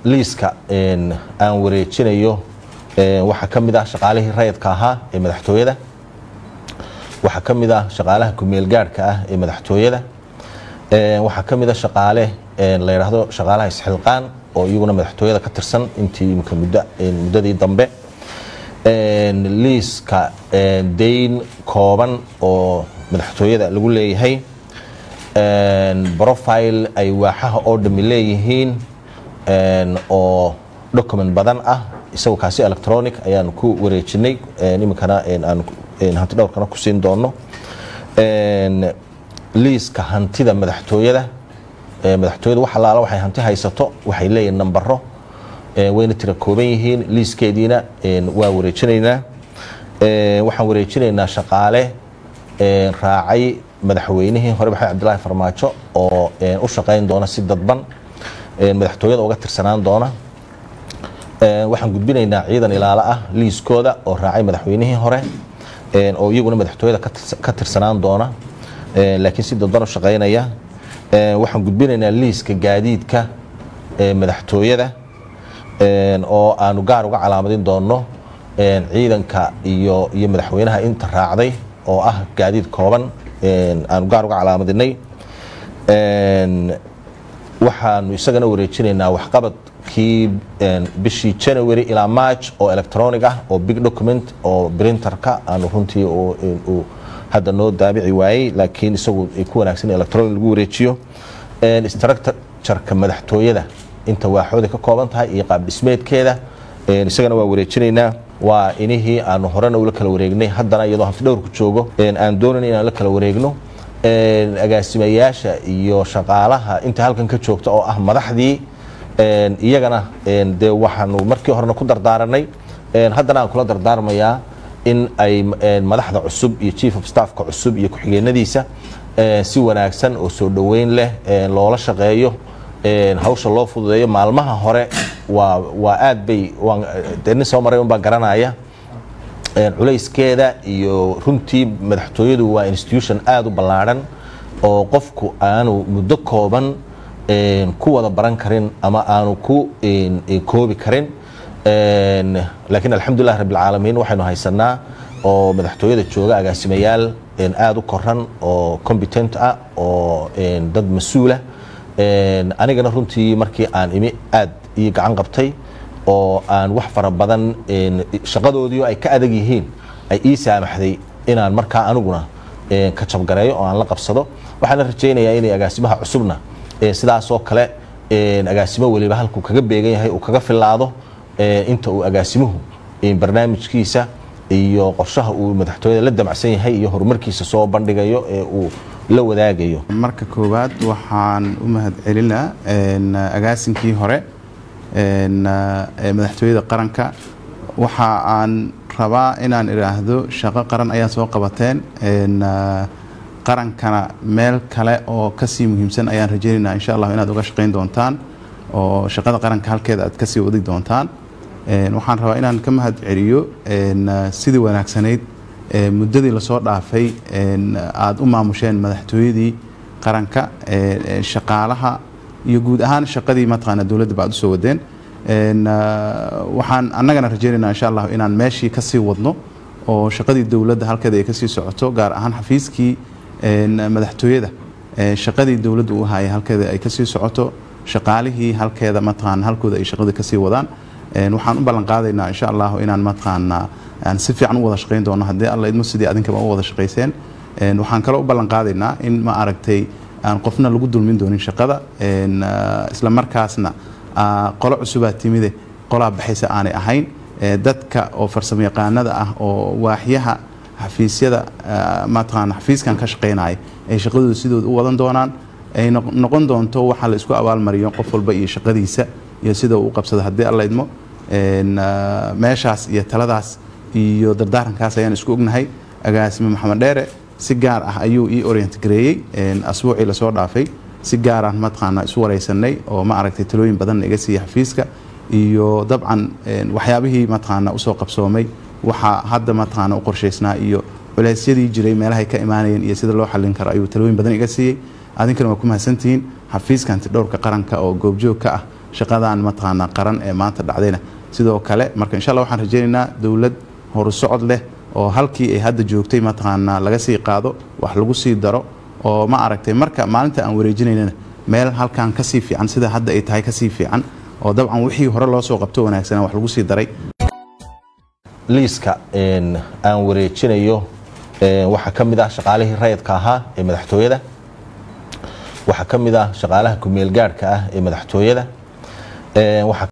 liiska aan wareejinayo waxaa ka mid ah shaqaalihii rayidka ahaa ee madaxtooyada waxaa ka mid ah shaqaalaha kumeel gaadhka ah ee madaxtooyada waxaa ka mid a shaqaale la yidhaahdo shaqaalaha isxilqaan oo iyaguna madaxtooyada ka tirsan intii imika muddadii dambe liiska dayn kooban oo madaxtooyada lagu leeyahay profile ay waaxaha oo dhami leeyihiin oo document badan ah isagoo kaasi electronic ayaanu ku wareejinay iminkana aan hanti dhowrkana ku siin doono liiska hantida madaxtooyada madaxtooyada wax allaala waxay hanti haysato waxay leeyihin nambaro wayna tira kooban yihiin liiskeediina waa wareejinaynaa waxaan wareejinaynaa shaqaale raacay madaxweynihii hore maxamed cabdilaahi farmaajo oo u shaqayn doona si dadban madaxtooyada uga tirsanaan doona waxaan gudbinaynaa ciidan ilaalo ah liiskooda oo raacay madaxweynihii hore oo iyaguna madaxtooyada ka tirsanaan doona laakiin si dadban u shaqaynaya waxaan gudbinaynaa liiska gaadiidka madaxtooyada oo aanu gaar uga calaamadin doono ciidanka iyo iyo madaxweynaha inta raacday oo ah gaadiid kooban aanu gaar uga calaamadinay waxaanu isagana wareejinaynaa waxqabadkii bishii january ilaa march oo electronic ah oo big document oo printerka aanu runtii uu hadda noo daabici waayey laakiin isagu ay ku wanaagsan electronic lagu wareejiyo structureka madaxtooyada inta waaxooda ka kooban tahay iyo qaab dhismeedkeeda isagana waa wareejinaynaa waa inihii aanu horena ula kala wareegnay haddana iyadoo hanti dhowrku joogo aan doonayn inaan la kala wareegno agaasimayaasha iyo shaqaalaha inta halkan ka joogta oo ah madaxdii iyagana dee waxaanu markii horena ku dardaaranay haddana aan kula dardaarmayaa in ay madaxda cusub iyo chief of staffka cusub iyo ku-xigeenadiisa si wanaagsan oo soo dhoweyn leh loola shaqeeyo hawsha loo fududeeyo maalmaha hore waa waa aad bay nin soo maray unbaa garanaya culayskeeda iyo runtii madaxtooyadu waa institution aada u ballaadhan oo qofku aanu muddo kooban ku wada baran karin ama aanu ku koobi karin laakiin alxamdulilah rabbilcaalamiin waxaynu haysanaa oo madaxtooyada jooga agaasimayaal aada u koran oo competent ah oo dad mas-uulah anigana runtii markii aan imi aad ii gacan qabtay oo aan wax fara badan shaqadoodii ay ka adag yihiin ay ii saamaxday inaan markaa aniguna ka jabgareeyo oo aan la qabsado waxaana rajaynayaa inay agaasimaha cusubna sidaasoo kale agaasimo weliba halkuu kaga beegan yahay uu kaga filaado inta uu agaasimuhu barnaamijkiisa iyo qorshaha uu madaxtooyada la damacsan yahay iyo horumarkiisa soo bandhigayo ee uu la wadaagayo marka koowaad waxaan u mahad celinaa agaasinkii hore madaxtooyada qaranka waxa aan rabaa inaan idhaahdo shaqo qaran ayaa soo qabateen qarankana meel kale oo kasii muhiimsan ayaan rajaynaynaa insha allah inaad uga shaqayn doontaan oo shaqada qaranka halkeeda aad kasii wadi doontaan waxaan rabaa inaan ka mahad celiyo sidii wanaagsanayd muddadii lasoo dhaafay aada u maamusheen madaxtooyadii qaranka shaqaalaha iyo guud ahaan shaqadii mataqaana dowladda ba ad usoo wadeen waxaan annagana rajaynaynaa insha allah inaan meeshii kasii wadno oo shaqadii dowladda halkeeda ay kasii socoto gaar ahaan xafiiskii madaxtooyada shaqadii dowladda u hayay halkeeda ay kasii socoto shaqaalihii halkeeda mataqaana halkooda ay shaqadii kasii wadaan waxaan u ballan qaadaynaa insha allah inaan mataqaana aan si fiican u wada shaqayn doono haddii alla idmo sidii adinkaba u wada shaqayseen waxaan kaloo u ballan qaadaynaa in ma aragtay aan qofna lagu dulmin doonin shaqada isla markaasna qolo cusubaa timide qolaa baxaysa aanay ahayn dadka oo farsamo yaqaanada ah oo waaxyaha xafiisyada mataqaana xafiiskan ka shaqaynaya ay shaqadooda sidooda u wadan doonaan ay noqon doonto waxa la isku abaalmariyo qof walba iyo shaqadiisa iyo sida uu qabsado haddii alla idmo meeshaas iyo taladaas iyo dardaarankaas ayaan isku ognahay agaasime maxamed dheere si gaar ah ayuu ii orient gareeyey asbuucii lasoo dhaafay si gaaraan mataqaana isu wareysanay oo ma aragtay talooyin badanna iga siiya xafiiska iyo dabcan waxyaabihii mataqaana usoo qabsoomay waxaa hadda mataqaana u qorshaysnaa iyo culeysyadii jiray meelahay ka imaanayeen iyo sida loo xallin karo ayuu talooyin badan iga siiyey adinkana waa ku mahadsantihiin xafiiska antidhowrka qaranka oo goobjoog ka ah shaqadan mataqaanaa qaran ee maanta dhacdayna sidoo kale marka insha allah waxaan rajaynaynaa dowlad horusocod leh oo halkii ay hadda joogtay mataqaanaa laga sii qaado wax lagu sii daro oo ma aragtay marka maalinta aan wareejinaynana meel halkan kasii fiican sida hadda ay tahay kasii fiican oo dabcan wixii hore loo soo qabto wanaagsanaa wax lagu sii daray liiska aan wareejinayo waxaa ka mid ah shaqaalihii rayidka ahaa ee madaxtooyada waxaa ka mid ah shaqaalaha kumeel gaadhka ah ee madaxtooyada